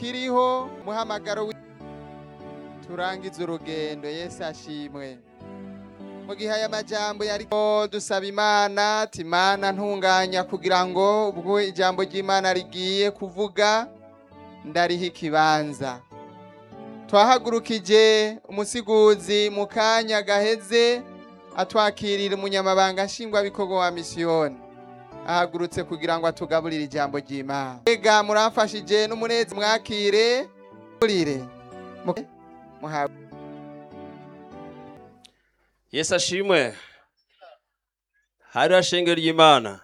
kiriho muhamagaro wi- turangize urugendo yesu ashimwe mu gihe aya majambo yariko dusaba imana ati imana ntunganya kugira ngo ubwo ijambo ry'imana rigiye kuvuga ndariha ikibanza twahagurukije umusiguzi mu kanya gaheze atwakirira umunyamabanga nshingwabikorwa wa misiyoni ahagurutse kugira ngo atugaburire ijambo ry'imana ega muramfashije n'umunezi mwakire murire Mu- muhabwe yesu ashimwe hariho shengero ry'imana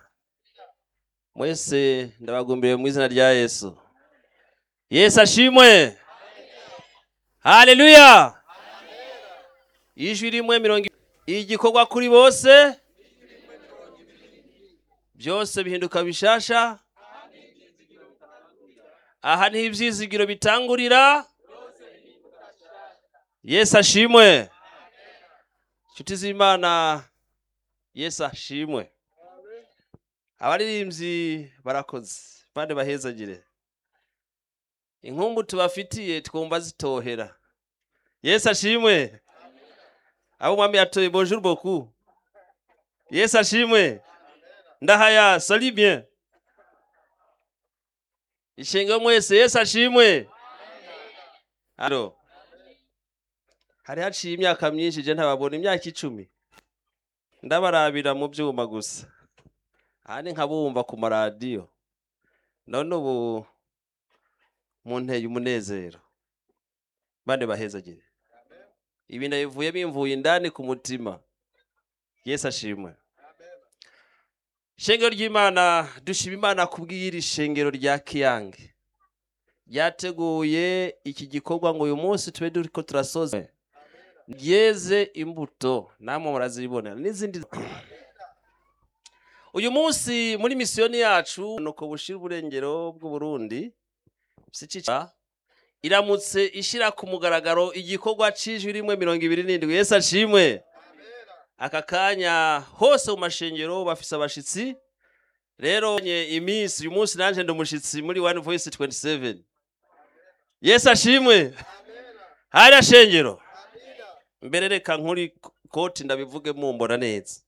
mwese ndabagumbiriye mu izina rya yesu yesu ashimwe haleluya ijwi rimwe mirongo ibiri igikorwa kuri bose byose bihinduka bishasha aha niho ibyizigiro bitangurira yesu ashimwe inshuti z'imana yesu ashimwe abaririmbyi barakoze bande bahezagire inkumbu tubafitiye twumva zitohera yesu ashimwe abo umwami yatoye bonjour beaucoup yesu ashimwe ndahaya sali bien ishengero mwese yesu ashimwe alo hari haciye imyaka myinshi je ntababona imyaka icumi ndabarabira mu byuma gusa ahandi nkabumva ku maradiyo none ubu munteye umunezero bane bahezagire ibi ndabivuye bimvuye indani ku mutima yesu ashimwe ishengero ry'imana dushima imana kubw'iri shengero rya kiyange ryateguye iki gikorwa ngo uyu munsi tube turiko turasoza ryeze imbuto namwe murazibona n'izindi uyu munsi muri misiyoni yacu nuko bushira uburengero bw'uburundi sikica iramutse ishyira ku mugaragaro igikorwa c'ijwi rimwe mirongo ibiri n'indwi yesu ashimwe aka kanya hose mu mashengero bafise abashitsi rero nye iminsi uyu munsi nanje ndi umushitsi muri one voice 27 yesu ashimwe hariya shengero mbere reka nkuri koti ndabivuge mumbona neza